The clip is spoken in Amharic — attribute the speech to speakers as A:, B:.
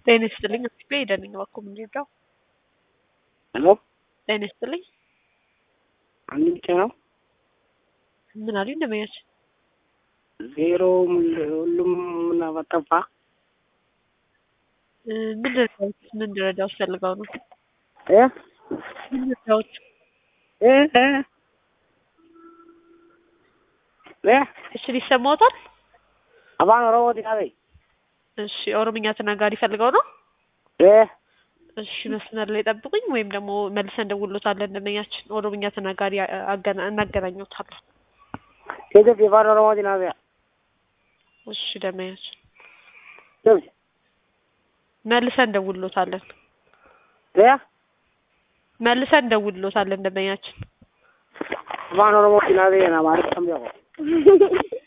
A: ጤና ይስጥልኝ ኢትዮጵያ ሄደንኝ እባክዎ የምንረዳው
B: ሄሎ
A: ጤና ይስጥልኝ
B: አንድ ብቻ ነው
A: ምን አሉኝ ደንበኛች
B: ዜሮ ሁሉም ምናምን ጠፋ
A: እ ምን ልረዳዎት ምን ልረዳዎት ፈልገው ነው
B: እ
A: ምን ልረዳዎት
B: እ እ እ
A: እሺ ይሰማዎታል
B: አባን ኦሮሞ ዲናቤ
A: እሺ ኦሮምኛ ተናጋሪ ፈልገው ነው
B: እ
A: እሺ መስመር ላይ ጠብቁኝ ወይም ደግሞ መልሰን እንደውሎታለን ደንበኛችን ኦሮምኛ ተናጋሪ አ- አገና እናገናኘዎታለን
B: ኬጀፍ የፋን ኦሮሞ ዲናቤ
A: እሺ ደንበኛችን
B: ደብስ
A: መልሰን እንደውሎታለን
B: እ
A: መልሰን እንደውሎታለን ደንበኛችን
B: አፋን ኦሮሞ ዲናቤ ና ማለት ከምቢያቆ